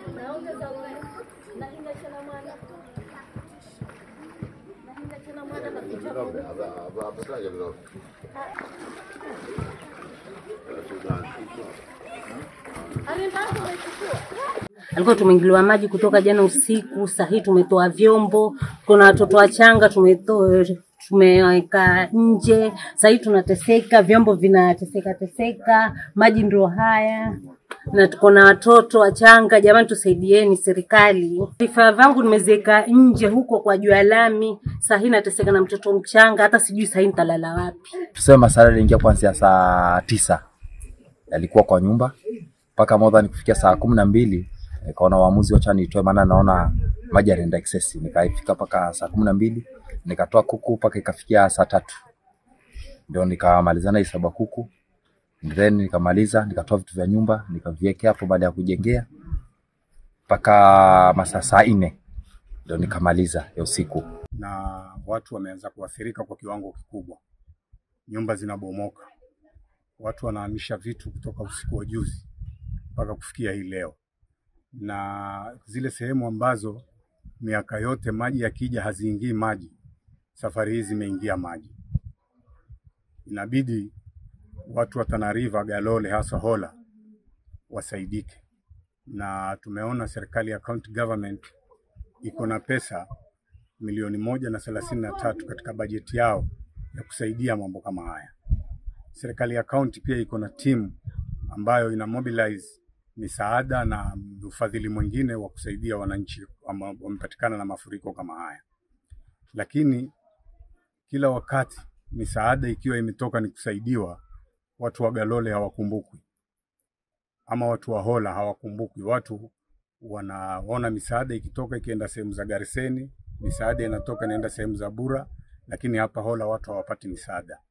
naongeza wewe nahinga chana mwana nahinga chana mwana na kuchapa Alimbazo umechukua alikuwa tumeingiliwa maji kutoka jana usiku. Saa hii tumetoa vyombo, kuna watoto wachanga tumetoa tumeweka nje. Saa hii tunateseka, vyombo vinateseka teseka, maji ndio haya na tuko na watoto wachanga. Jamani, tusaidieni serikali. Vifaa vyangu nimeziweka nje huko kwa juu ya lami. Saa hii nateseka na mtoto mchanga, hata sijui saa hii nitalala wapi. tuseme masara aliingia kuanzia saa tisa alikuwa kwa nyumba mpaka modhani kufikia saa kumi na mbili nikaona uamuzi wacha nitoe maana naona maji yanaenda excess nikaifika mpaka saa kumi na mbili nikatoa kuku mpaka ikafikia saa tatu ndio nikamalizana hesabu ya kuku then nikamaliza nikatoa vitu vya nyumba nikaviwekea hapo baada ya kujengea mpaka masaa saa nne ndio nikamaliza ya usiku na watu wameanza kuathirika kwa kiwango kikubwa. Nyumba zinabomoka, watu wanahamisha vitu kutoka usiku wa juzi mpaka kufikia hii leo, na zile sehemu ambazo miaka yote maji yakija haziingii maji, safari hii zimeingia maji. Inabidi watu wa Tana River, Galole, hasa Hola wasaidike, na tumeona serikali ya county government iko na pesa milioni moja na thelathini na tatu katika bajeti yao ya kusaidia mambo kama haya. Serikali ya kaunti pia iko na timu ambayo ina mobilize misaada na ufadhili mwingine wa kusaidia wananchi ambao wamepatikana na mafuriko kama haya, lakini kila wakati misaada ikiwa imetoka ni kusaidiwa, watu wa Galole hawakumbukwi ama watu wa Hola hawakumbukwi. Watu wanaona misaada ikitoka ikienda sehemu za Gariseni, misaada inatoka inaenda sehemu za Bura, lakini hapa Hola watu hawapati misaada.